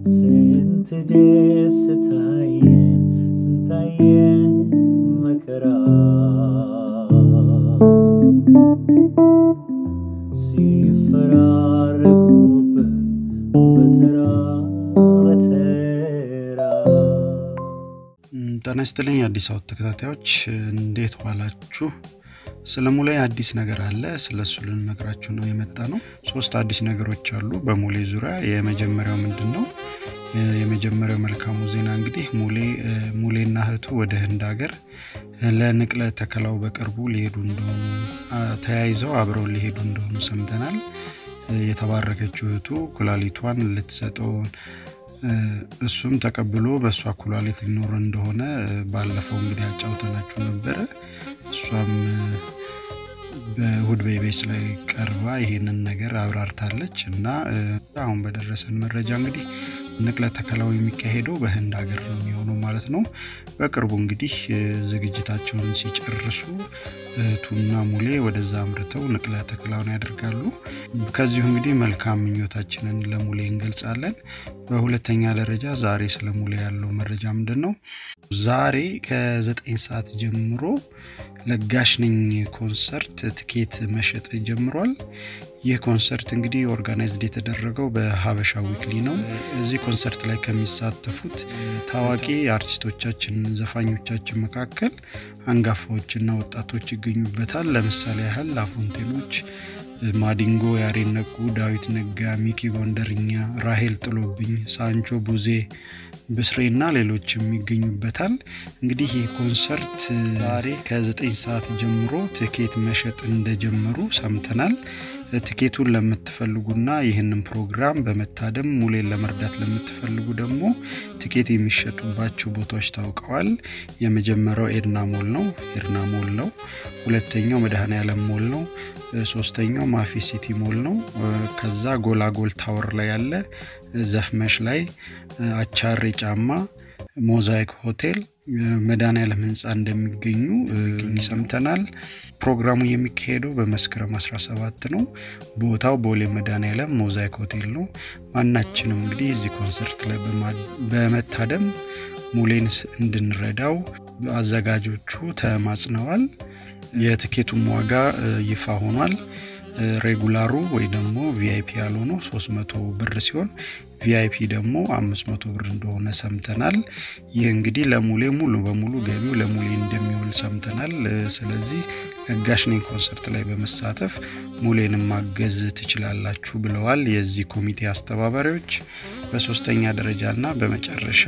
ስንት ደስታየን ስንታየን መከራ ሲፈራረቁብን በተራ በተራ ጤና ይስጥልኝ የአዲስ አበባ ተከታታዮች እንዴት ዋላችሁ? ስለ ሙሌ አዲስ ነገር አለ። ስለ እሱ ልንነግራችሁ ነው የመጣ ነው። ሶስት አዲስ ነገሮች አሉ በሙሌ ዙሪያ። የመጀመሪያው ምንድን ነው? የመጀመሪያው መልካሙ ዜና እንግዲህ ሙሌ ሙሌና እህቱ ወደ ህንድ ሀገር ለንቅለ ተከላው በቅርቡ ሊሄዱ እንደሆኑ ተያይዘው አብረው ሊሄዱ እንደሆኑ ሰምተናል። የተባረከችው እህቱ ኩላሊቷን ልትሰጠው እሱም ተቀብሎ በእሷ ኩላሊት ሊኖር እንደሆነ ባለፈው እንግዲህ አጫውተናችሁ ነበረ። እሷም በእሁድ ቤቤስ ላይ ቀርባ ይሄንን ነገር አብራርታለች እና አሁን በደረሰን መረጃ እንግዲህ ንቅለ ተከላው የሚካሄደው በህንድ ሀገር ነው የሚሆነው ማለት ነው። በቅርቡ እንግዲህ ዝግጅታቸውን ሲጨርሱ እህቱና ሙሌ ወደዛ አምርተው ንቅለ ተከላውን ያደርጋሉ። ከዚሁ እንግዲህ መልካም ምኞታችንን ለሙሌ እንገልጻለን። በሁለተኛ ደረጃ ዛሬ ስለ ሙሌ ያለው መረጃ ምንድን ነው? ዛሬ ከዘጠኝ ሰዓት ጀምሮ ለጋሽ ነኝ ኮንሰርት ትኬት መሸጥ ጀምሯል። ይህ ኮንሰርት እንግዲህ ኦርጋናይዝድ የተደረገው በሀበሻ ዊክሊ ነው። እዚህ ኮንሰርት ላይ ከሚሳተፉት ታዋቂ አርቲስቶቻችን፣ ዘፋኞቻችን መካከል አንጋፋዎችና ወጣቶች ይገኙበታል። ለምሳሌ ያህል ላፎንቴኖች፣ ማዲንጎ፣ ያሬድ ነቁ፣ ዳዊት ነጋ፣ ሚኪ ጎንደርኛ፣ ራሄል ጥሎብኝ፣ ሳንቾ ቡዜ ብስሬና ሌሎችም ይገኙበታል። እንግዲህ ይህ ኮንሰርት ዛሬ ከ9 ሰዓት ጀምሮ ትኬት መሸጥ እንደጀመሩ ሰምተናል። ትኬቱን ለምትፈልጉና ይህንን ፕሮግራም በመታደም ሙሌን ለመርዳት ለምትፈልጉ ደግሞ ትኬት የሚሸጡባቸው ቦታዎች ታውቀዋል። የመጀመሪያው ኤድና ሞል ነው ኤድና ሞል ነው። ሁለተኛው መድኃኔ ዓለም ሞል ነው። ሶስተኛው ማፊ ሲቲ ሞል ነው። ከዛ ጎላጎል ታወር ላይ ያለ ዘፍመሽ ላይ አቻሬ ጫማ ሞዛይክ ሆቴል መድኃኔ ዓለም ህንፃ እንደሚገኙ ሰምተናል። ፕሮግራሙ የሚካሄደው በመስከረም 17 ነው። ቦታው ቦሌ መድኃኔ ዓለም ሞዛይክ ሆቴል ነው። ማናችንም እንግዲህ እዚህ ኮንሰርት ላይ በመታደም ሙሌን እንድንረዳው አዘጋጆቹ ተማጽነዋል። የትኬቱም ዋጋ ይፋ ሆኗል። ሬጉላሩ ወይ ደግሞ ቪአይፒ ያልሆነው 300 ብር ሲሆን ቪአይፒ ደግሞ 500 ብር እንደሆነ ሰምተናል። ይህ እንግዲህ ለሙሌ ሙሉ በሙሉ ገቢው ለሙሌ እንደሚውል ሰምተናል። ስለዚህ ለጋሽ ነኝ ኮንሰርት ላይ በመሳተፍ ሙሌንም ማገዝ ትችላላችሁ ብለዋል የዚህ ኮሚቴ አስተባባሪዎች። በሶስተኛ ደረጃ እና በመጨረሻ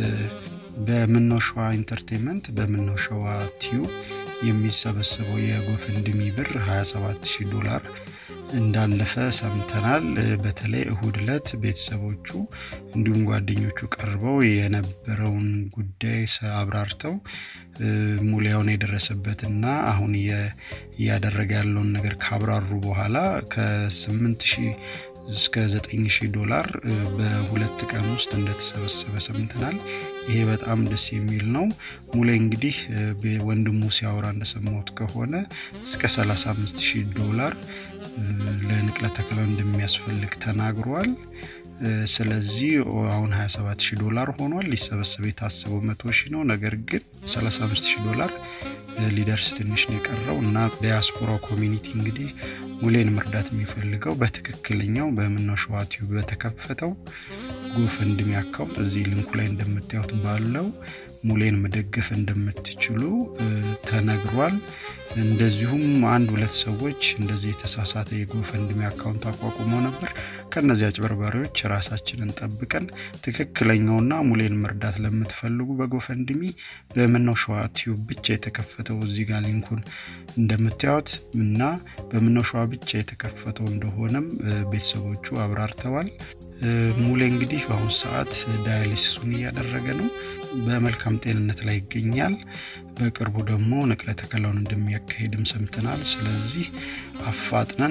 በምነው ሸዋ ኢንተርቴንመንት በምነው ሸዋ ቲዩብ የሚሰበሰበው የጎፈንድሚ ብር 27000 ዶላር እንዳለፈ ሰምተናል። በተለይ እሁድ ዕለት ቤተሰቦቹ እንዲሁም ጓደኞቹ ቀርበው የነበረውን ጉዳይ አብራርተው ሙሊያውን የደረሰበትና አሁን እያደረገ ያለውን ነገር ካብራሩ በኋላ ከ8 ሺህ እስከ 9000 ዶላር በሁለት ቀን ውስጥ እንደተሰበሰበ ሰምተናል። ይሄ በጣም ደስ የሚል ነው። ሙሌ እንግዲህ ወንድሙ ሲያወራ እንደሰማሁት ከሆነ እስከ 35000 ዶላር ለንቅለ ተከላው እንደሚያስፈልግ ተናግሯል። ስለዚህ አሁን 27000 ዶላር ሆኗል። ሊሰበሰብ የታሰበው 100 ሺህ ነው። ነገር ግን 35000 ዶላር ሊደርስ ትንሽ ነው የቀረው እና ዲያስፖራው ኮሚኒቲ እንግዲህ ሙሌን መርዳት የሚፈልገው በትክክለኛው በምነው ሸዋ ቲዩብ በተከፈተው ጎፈንድሚ አካውንት እዚህ ሊንኩ ላይ እንደምታዩት ባለው ሙሌን መደገፍ እንደምትችሉ ተነግሯል። እንደዚሁም አንድ ሁለት ሰዎች እንደዚህ የተሳሳተ የጎፈንድሚ አካውንት አቋቁመው ነበር። ከነዚህ አጭበርባሪዎች ራሳችንን ጠብቀን ትክክለኛውና ሙሌን መርዳት ለምትፈልጉ በጎፈንድሚ በምነው ሸዋ ቲዩብ ብቻ የተከፈተው እዚህ ጋር ሊንኩን እንደምታዩት እና በምነው ሸዋ ብቻ የተከፈተው እንደሆነም ቤተሰቦቹ አብራርተዋል። ሙሌ እንግዲህ በአሁኑ ሰዓት ዳያሊሲሱን እያደረገ ነው። በመልካም ጤንነት ላይ ይገኛል። በቅርቡ ደግሞ ንቅለ ተከላውን እንደሚያካሄድም ሰምተናል። ስለዚህ አፋጥነን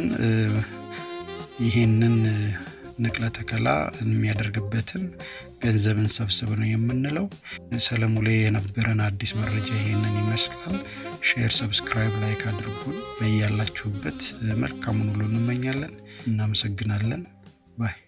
ይሄንን ንቅለ ተከላ የሚያደርግበትን ገንዘብን ሰብስብ ነው የምንለው። ስለ ሙሌ የነበረን አዲስ መረጃ ይሄንን ይመስላል። ሼር፣ ሰብስክራይብ፣ ላይክ አድርጉን። በያላችሁበት መልካሙን ሁሉ እንመኛለን። እናመሰግናለን ባይ